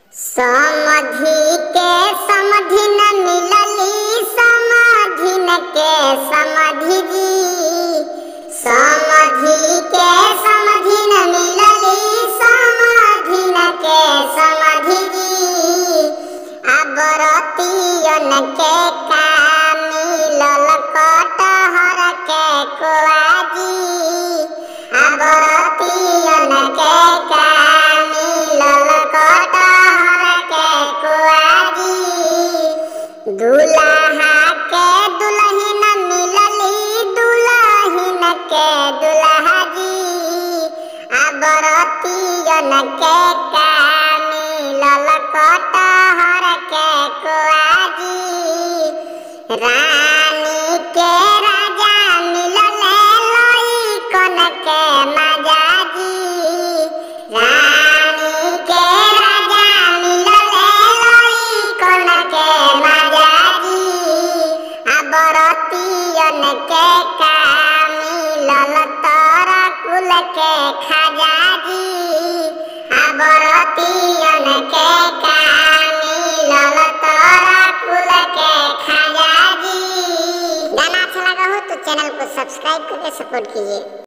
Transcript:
समधि के समधि न मिलली समाधि न के समधि जी समधि के समधि न मिलली समाधि न के समधि जी अबरतियन के का मिलल कटहर के कुआजी अबरतियन के का मिलल कटहर के कुआजी दुल्हा के दुल्हिन मिलली दुल्हिन के दुल्हा जी अबरतियन के का मिलल कटहर के कुआजी रानी के राजा मिलल लइकन के मजाजी रानी के राजा मिलल लइकन के मजाजी अबरतियन के का मिलल तोरा कुल के खजाजी अबरतियन के का मिलल तोरा कुल के खजाजी गाना अच्छा लगा हो तो चैनल को सब्सक्राइब करके सपोर्ट कीजिए